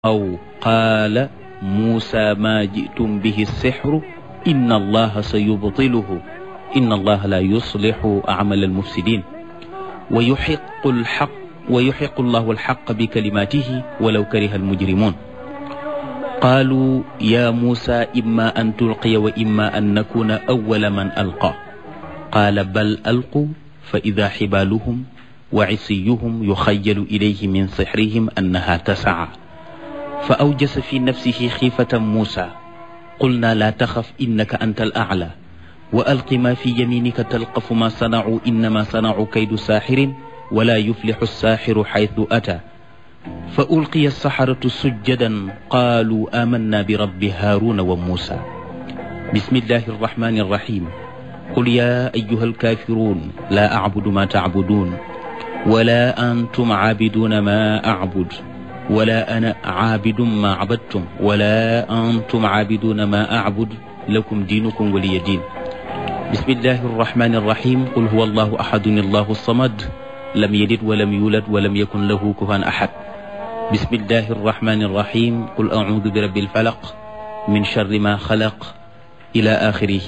أو قال موسى ما جئتم به السحر إن الله سيبطله إن الله لا يصلح أعمال المفسدين ويحق الحق ويحق الله الحق بكلماته ولو كره المجرمون قالوا يا موسى إما أن تلقي وإما أن نكون أول من ألقى قال بل ألقوا فإذا حبالهم وعصيهم يخيل إليه من سحرهم أنها تسعى فأوجس في نفسه خيفة موسى قلنا لا تخف إنك أنت الأعلى وألق ما في يمينك تلقف ما صنعوا إنما صنعوا كيد ساحر ولا يفلح الساحر حيث أتى فألقي السحرة سجدا قالوا آمنا برب هارون وموسى بسم الله الرحمن الرحيم قل يا أيها الكافرون لا أعبد ما تعبدون ولا أنتم عابدون ما أعبد ولا أنا عابد ما عبدتم ولا أنتم عابدون ما أعبد لكم دينكم ولي دين بسم الله الرحمن الرحيم قل هو الله أحد الله الصمد لم يلد ولم يولد ولم يكن له كفوا أحد بسم الله الرحمن الرحيم قل أعوذ برب الفلق من شر ما خلق إلى آخره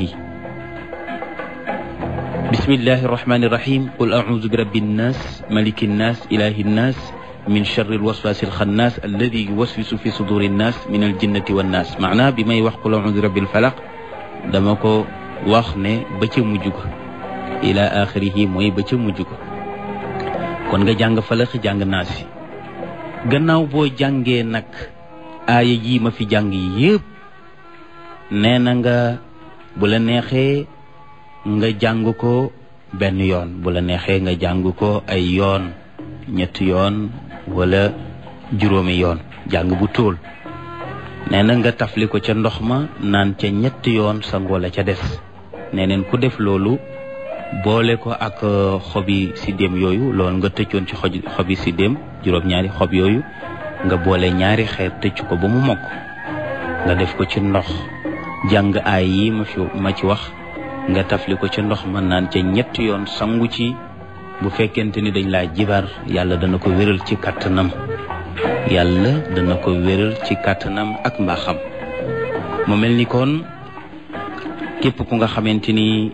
بسم الله الرحمن الرحيم قل أعوذ برب الناس ملك الناس إله الناس من شر الوسواس الخناس الذي يوسوس في صدور الناس من الجنة والناس معناه بما يوحق قل أعوذ برب الفلق dama ko wax ne ba ca mujj ko ila axirihi mooy ba ca mujj ko kon nga jàng falax jàng naasi gannaaw boo jàngee nag aaya yi ma fi jàng yépp nee na nga bu la neexee nga jàng ko benn yoon bu la neexee nga jàng ko ay yoon ñetti yoon wala juróomi yoon jàng bu tóol nee na nga tafli ko ca ndox ma naan ca ñetti yoon sangoo la ca des nee neen ku def loolu boole ko ak xobi siddéem yooyu loolu nga tëccoon ci xoj xobi siddéem juróom-ñaari xob yooyu nga boole ñaari xeer tëcc ko ba mu mokk nga def ko ci ndox jàng aay yi ma fi ma ci wax nga tafli ko ca ndox ma naan ca ñetti yoon sangu ci bu fekkente ni dañ laa jibar yàlla dana ko wéral ci kàttanam yàlla dana ko wéral ci kàttanam ak mbaaxam mu mel ni kon képp ku nga xamante ni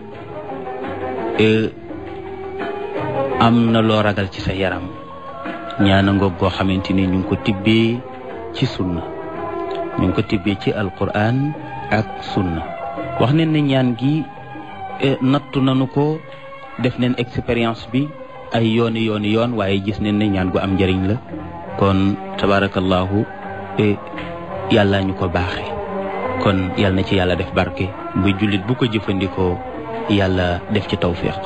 am na loo ragal ci sa yaram ñaana ngoog goo xamante ni ñu ngi ko tibbee ci sunna ñu ngi ko tibbee ci alquran ak sunna wax ne ne ñaan gi nattu nanu ko def neen expérience bi ay yooni yooni yoon waaye gis neen ne ñaan gu am njëriñ la kon tabarakallahu yàlla ñu ko baaxe kon yàlla na ci yàlla def barke bu jullit bu ko jëfandikoo yàlla def ci tawfiq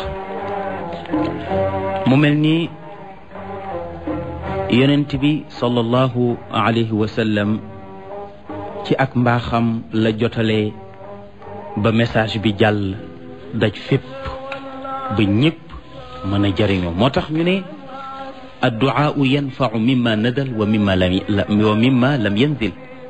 mu mel ni yonent bi sallallahu alayhi wa sallam ci ak mbaaxam la jotale ba message bi jàll daj fépp ba ñëpp mën a jëriñoo moo tax ñu ne adduaau yanfau mimma nadal wa mimma lam wa mimma lam yanzil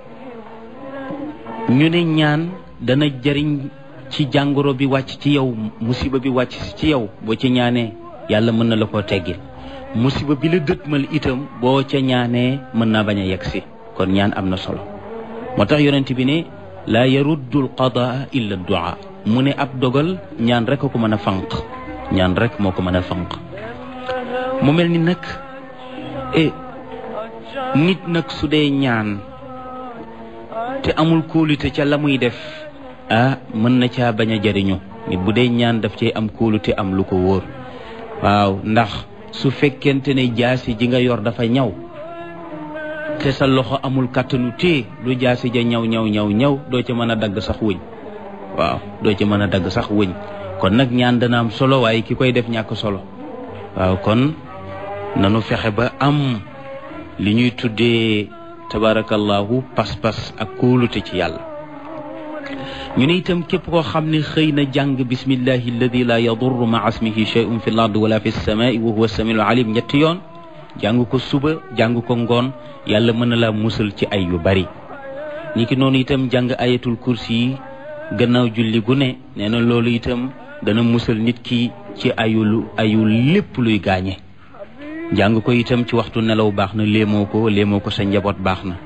ñu ne ñaan dana jëriñ ci jàngoro bi wàcc ci yow musiba bi wàcc ci yow boo ca ñaanee yàlla mën na la koo teggil musiba bi la dëtmal itam boo ca ñaanee mën naa bañ a yegg si kon ñaan am na solo moo tax yonent bi ne laa yaruddu al qadaa illa duaa mu ne ab dogal ñaan rek a ko mën a fanq ñaan rek moo ko mën a fanq mu mel ni nag e nit nag su dee ñaan te amul kóolute ca la muy def ah mën na caa bañ a jariñu nit bu dee ñaan daf cay am kóolute am lu ko wóor waaw ndax su fekkente ne jaasi ji nga yor dafa ñaw te sa loxo amul kàttanu tée lu jaasi ja ñaw ñaw ñaw ñaw doo ca mën a dagg sax wëñ waaw doo ca mën a dagg sax wëñ kon nag ñaan dana am solo waaye ki koy def ñàkk solo waaw kon nanu fexe ba am li ñuy tuddee tabarakallahu pas-pas ak kóolute ci yàlla ñu ne itam képp koo xam ne xëy na jàng bismillahi alladi la yadurru ma asmihi shay'un fi l ard wala fi lsamai wa huwa samiul alim ñetti yoon jàng ko suba jàng ko ngoon yàlla mën na laa musal ci ay yu bari ni ki noonu itam jàng ayatul kursi yi gannaaw julli gu ne nee na loolu itam dana musal nit ki ci ayul ayul lépp luy gaañe jàng ko itam ci waxtu nelaw baax na léemoo ko léemoo ko sa njaboot baax na